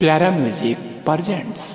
प्यारा music presents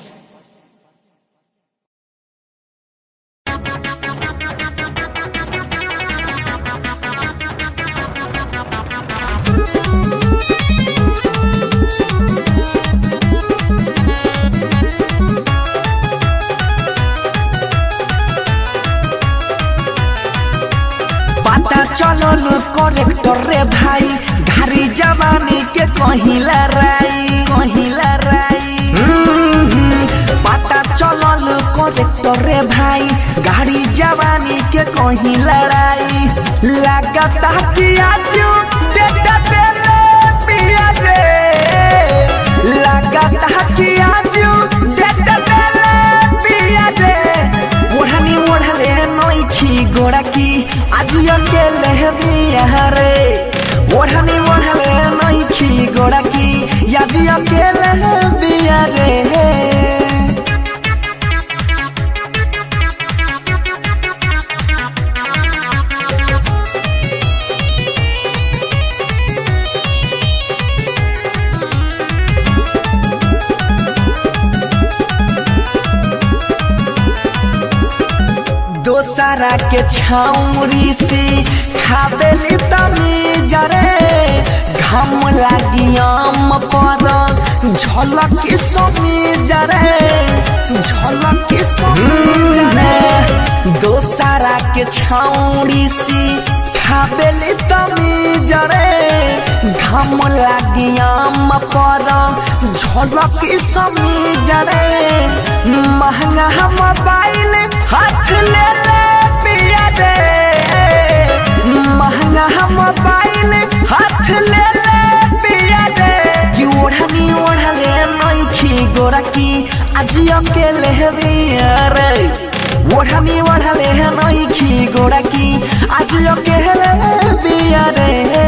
पता चलल करेक्टर रे भाई घारी जवानी के कहिला राई कहिला राई हम्म, पता चलल करेक्टर रे भाई गाड़ी जवानी के कहीं लड़ाई लागता कि आज बेटा तेरे पिया रे लागता कि आज बेटा तेरे पिया रे ओढ़नी ओढ़ले नोखी गोड़ा की आज अकेले बिया रे ओढ़नी ओढ़ले नोखी गोड़ा की आज अकेले बिया रे दोसरा के छाउरी से खाबेली तमीज रे घम लागी आम पर झलक समीज रे झलक समीज रे दोसरा के छाउरी से खाबेली तमीज रे घम लागी आम पर झलक समीज रे महंगा मोबाइल हाथ ले ले पिया रे महंगा मोबाइल हाथ ले ले पिया रे कि ओढ़नी ओढ़ले नइखी गोरा की आज अकेले बिया रे ओढ़नी ओढ़ले नइखी गोरा की आज अकेले बिया रे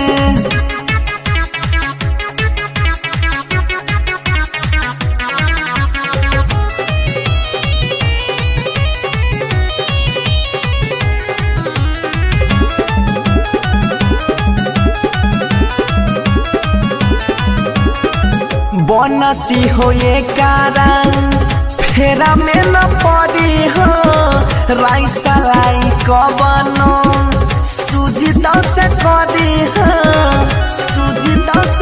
बनसी हो ये कारण फेरा में न पड़ी हो राई सलाई कबनो सूजी दस करी हो सूजी दस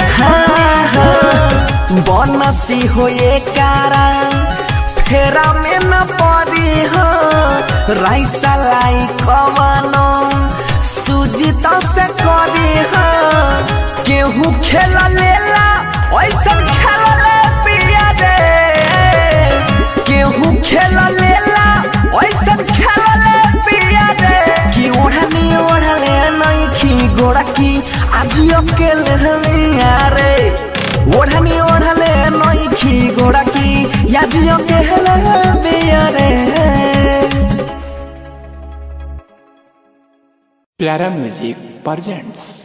बनसी हो ये कारण फेरा में न पड़ी हो राई सलाई कबनो सूजी दस करी हो केहू खेल लेला ऐसन खेल ले पिया रे केहू खेल लेला ऐसन खेल ले पिया रे कि ओढ़नी ओढ़ले नइखी गोड़ा की आज अकेले रमिया रे ओढ़नी ओढ़ले नइखी गोड़ा की आज अकेले रमिया रे प्यारा म्यूजिक परजेंट्स